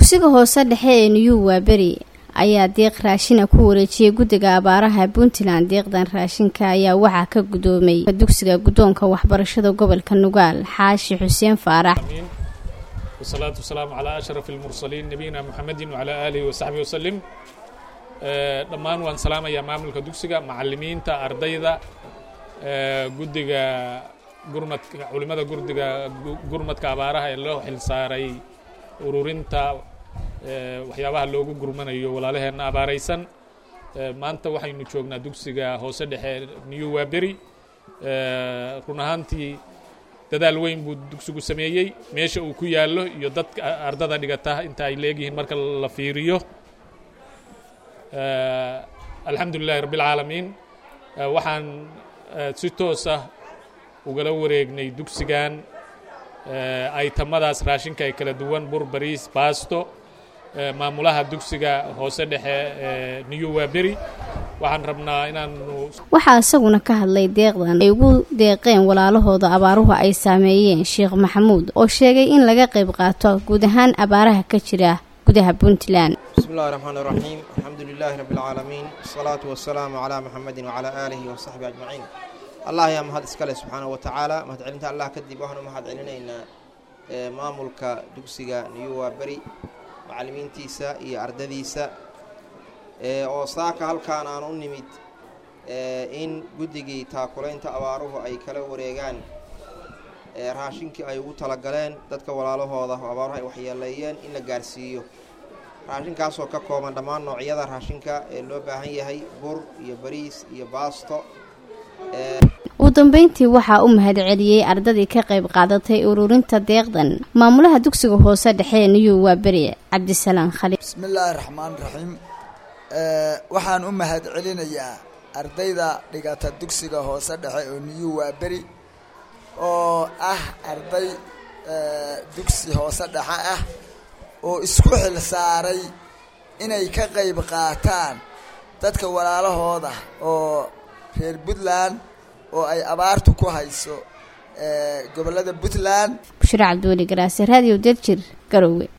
dugsiga hoose dhexe ee new waaberi ayaa deeq raashina ku wareejiyey guddiga abaaraha puntland deeqdan raashinka ayaa waxaa ka gudoomay dugsiga guddoonka waxbarashada gobolka nugaal xaashi xuseen faarax wasalaatu wasalaamu calaa ashraf almursaliin nabiyina muxamedin wacalaa aalihi wasaxbihi wasalim dhammaan waan salaamayaa maamulka dugsiga macalimiinta ardayda guddiga gurmadka culimada gurdiga gurmadka abaaraha ee loo xilsaaray ururinta waxyaabaha loogu gurmanayo walaalaheenna abaaraysan maanta waxaynu joognaa dugsiga hoose dhexe new waaberi run ahaantii dadaal weyn buu dugsigu sameeyey meesha uu ku yaallo iyo dadka ardada dhigata inta ay leegyihiin marka la fiiriyo alxamdu lilahi rabbi اlcaalamiin waxaan si toos ah ugala wareegnay dugsigan aytamadaas raashinka ee kala duwan bur bariis baasto maamulaha dugsiga hoose dhexe ee new waaberi waxaan rabnaa inaanu waxaa isaguna ka hadlay deeqdan ay ugu deeqeen walaalahooda abaaruhu ay saameeyeen sheekh maxamuud oo sheegay in laga qayb qaato guud ahaan abaaraha ka jira gudaha puntland bismi illahi raxmaan iraxiim alxamdu lilaahi rabbi alcaalamiin wasalaatu wasalaamu calaa muxamedin wacalaa aalihi wasaxbi ajmaciin allah ayaa mahad iska leh subxaanahu wa tacaala mahadcelinta allah kadib waxaanu mahad celinaynaa maamulka dugsiga new waaberi macalimiintiisa iyo ardadiisa oo saaka halkaan aan u nimid in guddigii taakulaynta abaaruhu ay kala wareegaan raashinkii ay ugu talagaleen dadka walaalahooda oo abaaruhu ay waxyeeleeyeen in la gaarsiiyo raashinkaasoo ka kooban dhammaan noocyada raashinka ee loo baahan yahay bur iyo bariis iyo baasto ugu dambeyntii waxaa u mahad celiyey ardadii ka qayb qaadatay ururinta deeqdan maamulaha dugsiga hoose dhexe ee new waaberi cabdisalaam khaliil bismi illaahi raxmaan raxiim waxaan u mahad celinayaa ardayda dhigata dugsiga hoose dhexe oo new waaberi oo ah arday dugsi hoose dhexe ah oo isku xil saaray inay ka qayb qaataan dadka walaalahooda oo reer puntland oo ay abaartu ku hayso gobollada puntland bushiro cabdiweli garaase raadiyo derjir garowe